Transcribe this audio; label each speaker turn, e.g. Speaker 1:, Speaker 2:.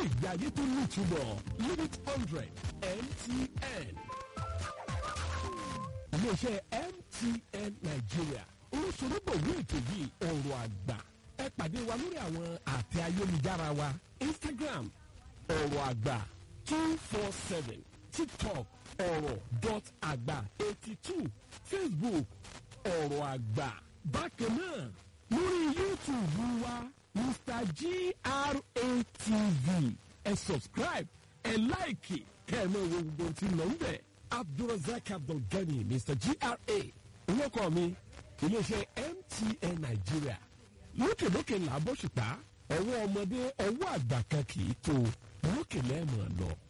Speaker 1: ìgbé ayé tó ní ìtumọ̀ limit hundred mtn. iléeṣẹ́ mtn nigeria olóṣèlúbọ̀wé ètò yìí ọ̀rọ̀ àgbà ẹ pàdé wa lórí àwọn àtẹ ayélujára wa instagram ọ̀rọ̀ àgbà two four seven tiktok ọ̀rọ̀ dot àgbà eighty two facebook ọ̀rọ̀ àgbà bákan náà lórí youtube wa mr gratv ẹ subscribe ẹ láìkì kẹ́ẹ̀mọ́ wo gbogbo tí ń lọ ń bẹ̀ abdulrasaq abdulgani mr gra orúkọ mi iléeṣẹ́ mtn nàìjíríà lókèlókè làbọ̀ṣùpá ọwọ́ ọmọdé ọwọ́ àgbà kan kì í tó lókè lẹ́ẹ̀mọ̀ lọ.